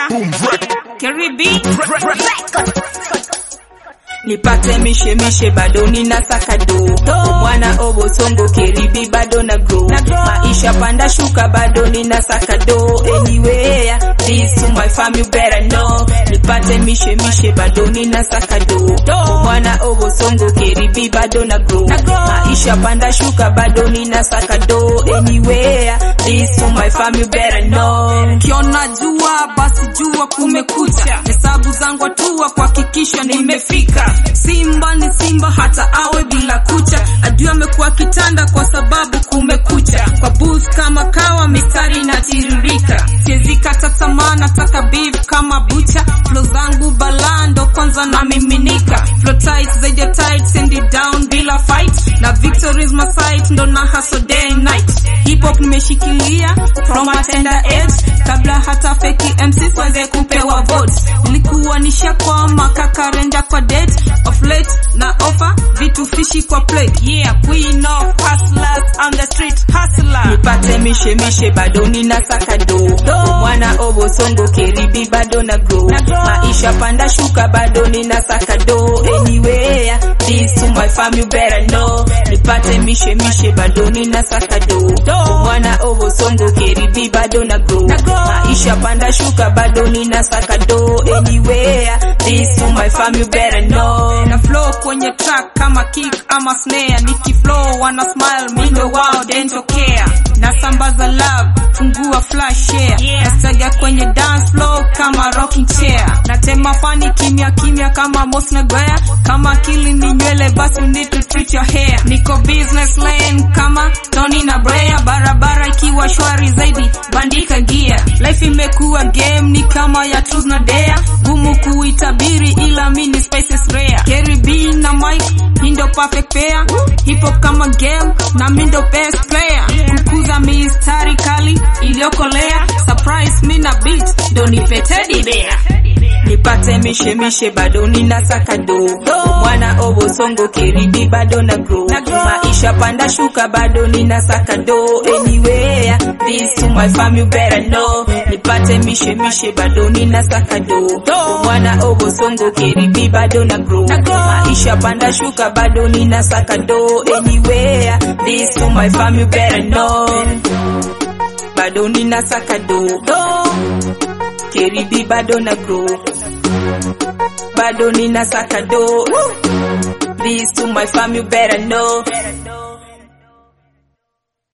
Karibi nipate mishe mishe bado nina sakado mwana obosongo keribi bado na grow maisha panda shuka bado nina sakado anywhere this to my family better know nipate mishe mishe bado nina sakado mwana obosongo keribi bado na grow maisha panda shuka bado nina sakado anywhere this to my family better know Kiona jua basi jua kumekucha, hesabu zangu hatua kuhakikisha nimefika. Simba ni simba hata awe bila kucha, adui amekuwa kitanda kwa sababu kumekucha. Kwa booth kama kawa mistari inatiririka, siwezi kata tamaa, nataka beef kama bucha. Flow zangu balando kwanza na miminika, flow tight zaidi ya tight, send it down bila fight, na victory is my sight, ndo na hustle day and night. Hip hop nimeshikilia from a tender age, kabla hata feki MC waweze kupewa votes. Nilikuwa nishakwama kakarenda kwa date of late na offer vitu fishi kwa plate. Yeah, queen of hustlers, I'm the street hustler. nipate mishe mishe bado nina sakado mwana obosongo keribi bado na grow maisha panda shuka bado nina sakado anywhere this to my family better know nipate mishe mishe bado nina sakado mwana obosongo keribi bado na grow maisha panda shuka bado nina sakado anywhere this to my family better know na flow kwenye track kama kick ama snare nikiflow wana smile mindo wao dentokea nasambaza love fungua flash share nastaga kwenye dance floor kama rocking chair natema fani kimya kimya kama Mos Nagoya kama akili ni nywele basi you need to treat your hair niko business lane kama Tony na Brea barabara ikiwa shwari zaidi bandika gia life imekuwa game ni kama ya truth na dare gumu kuitabiri ila mini spices rare Kerry B na Mike hii ndio perfect pair hip hop kama game na mi ndo best player kukuza mistari kali iliyokolea surprise mi na beat ndo nipetedi bea nipate mishe mishe bado nina sakado mwana obosongo keribi bado na grow maisha panda shuka bado nina sakado anywhere this to my family better know nipate mishe mishe bado nina sakado mwana obosongo keribi bado na grow maisha panda shuka bado nina sakado anywhere this to my family better know bado nina sakado keribi bado na grow bado nina sakado this to my family better know